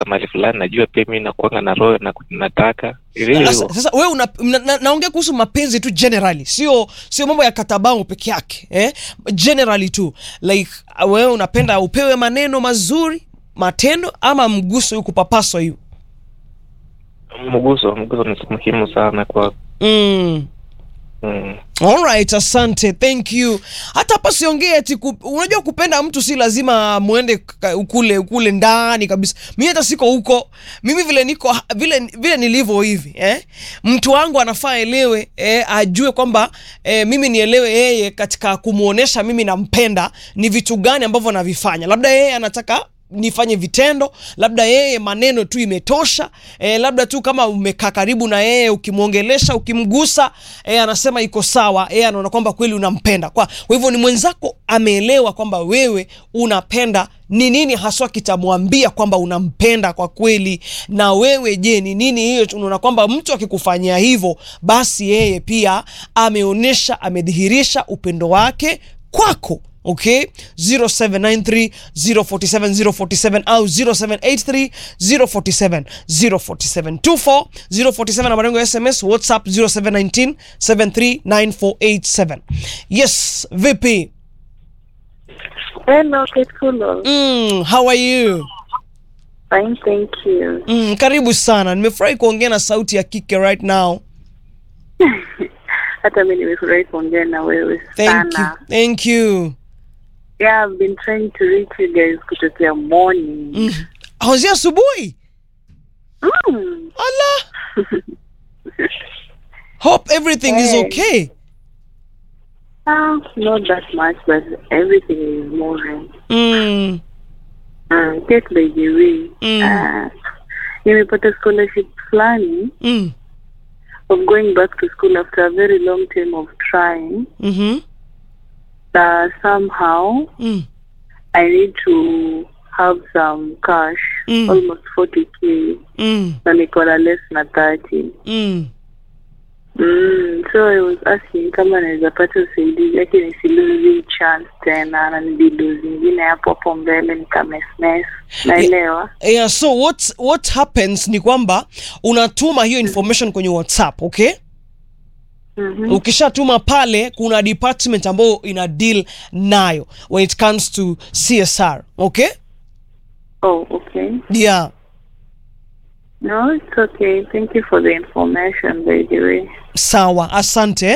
mali fulani najua pia mi nakuanga na roho na nataka hivyo Sasa, hivyo sasa wewe una, na, na, naongea kuhusu mapenzi tu generally, sio sio mambo ya katabangu peke yake eh? Generally tu like wewe unapenda upewe maneno mazuri, matendo ama mguso huyu kupapaswa hiyo mguso mguso ni muhimu sana kwa mm. mm. Alright, asante, thank you. Hata hapa siongee ati ku, unajua kupenda mtu si lazima muende ka- kule kule ndani kabisa. Mimi hata siko huko. Mimi vile niko vile vile nilivyo hivi eh? Mtu wangu anafaa elewe eh, ajue kwamba eh, mimi nielewe yeye katika kumuonesha mimi nampenda ni vitu gani ambavyo navifanya. Labda yeye anataka nifanye vitendo, labda yeye maneno tu imetosha e, labda tu kama umekaa karibu na yeye ukimwongelesha, ukimgusa e, anasema iko sawa, yeye anaona kwamba kweli unampenda. Kwa, kwa hivyo ni mwenzako ameelewa kwamba wewe unapenda ni nini haswa kitamwambia kwamba unampenda kwa kweli. Na wewe je, ni nini hiyo? Unaona kwamba mtu akikufanyia hivyo, basi yeye pia ameonyesha, amedhihirisha upendo wake kwako okay 0793 047 047 au 0783 047 047 24 047 na marengo ya sms whatsapp 0719 739487 yes vipi Hello, Ketkulo. mm, how are you Fine, thank you. mm, karibu sana nimefurahi kuongea na sauti ya kike right now Hata mi nimefurahi kuongea na wewe thank you sana. thank you Yeah, I've been trying to reach you guys kutokea morning. mm. hauzi asubuhi Mm. ala hope everything is Hey. okay Ah, not that much, but everything is moving. mm. Mm. Get by the way. Mm. Ah, nimepata scholarship fulani Mm. of going back to school after a very long time of trying. Mm-hmm. Uh, somehow Mm. I need to have some cash, Mm. almost 40k. Mm. na niko na less na 30 Mm. mm, so I was asking kama naweza pata usaidizi yake nisiluzi chance tena na nibidu zingine hapo hapo mbele nikamesmes naelewa Yeah, so what what happens ni kwamba unatuma hiyo information kwenye WhatsApp, okay? Mhm. Ukishatuma pale kuna department ambayo ina deal nayo when it comes to CSR, okay? oh okay Yeah. no it's okay thank you for the information by the way Sawa, asante.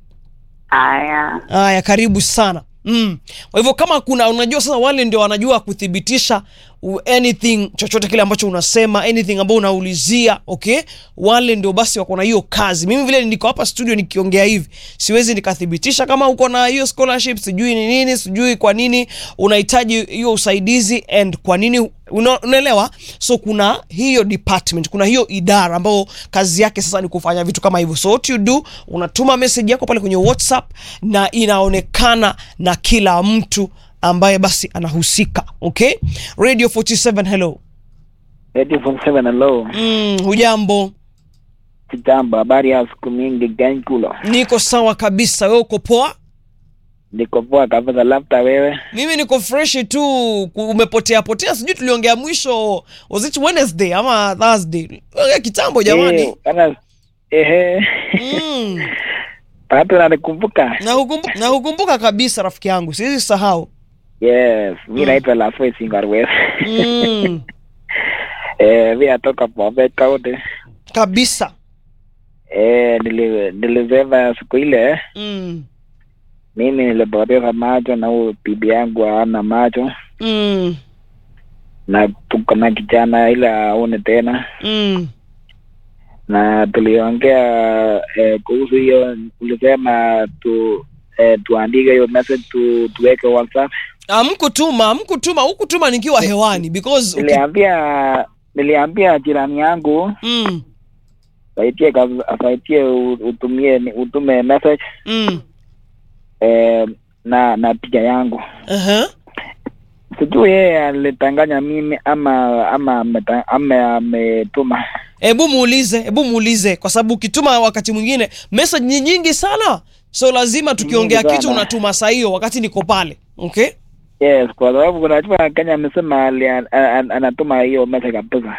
aya Haya, karibu sana. Mm. Kwa hivyo kama kuna unajua sasa wale ndio wanajua kuthibitisha u- anything chochote kile ambacho unasema anything ambao unaulizia okay wale ndio basi wako na hiyo kazi mimi vile niko hapa studio nikiongea hivi siwezi nikathibitisha kama uko na hiyo scholarship sijui ni nini sijui kwa nini unahitaji hiyo usaidizi and kwa nini una, unaelewa so kuna hiyo department kuna hiyo idara ambayo kazi yake sasa ni kufanya vitu kama hivyo so what you do unatuma message yako pale kwenye whatsapp na inaonekana na kila mtu ambaye basi anahusika okay radio 47 hello Radio 47 hello. mm, hujambo Kijambo, habari ya siku mingi Gankulo. niko sawa kabisa wewe uko poa Niko poa kabisa, labda wewe. mimi niko fresh tu ku- umepotea potea sijui tuliongea mwisho was it wednesday ama thursday Ongea kitambo jamani Eh, bana- Ehe. mm. Bado nanikumbuka. na hukumbuka, na hukumbuka kabisa rafiki yangu siwezi sahau Yes, mi naitwa Lafoi Singarwes. mm. Eh, mi natoka Bomet County. kabisa Eh, nili- nilisema siku ile mm. mimi nilipoteza macho na huyu bibi yangu hana macho Mm. na tuko na kijana ile aone tena Mm. na tuliongea eh, kuhusu hiyo ulisema tu eh, tuandike hiyo message tu, tuweke whatsapp amkutuma amkutuma hukutuma nikiwa hewani because uki... niliambia niliambia jirani yangu mm. saitie kaz- asaitie u- utumie utume message Mm. eh, na na picha yangu Uh-huh. sijui yeye alitanganya mimi ama ama ameta- ama ametuma hebu muulize hebu muulize kwa sababu ukituma wakati mwingine message ni nyingi sana so lazima tukiongea Nyingi kitu sana. unatuma saa hiyo wakati niko pale okay yes kwa sababu kuna chuma Kenya amesema ali- an- an- anatuma hiyo message kabisa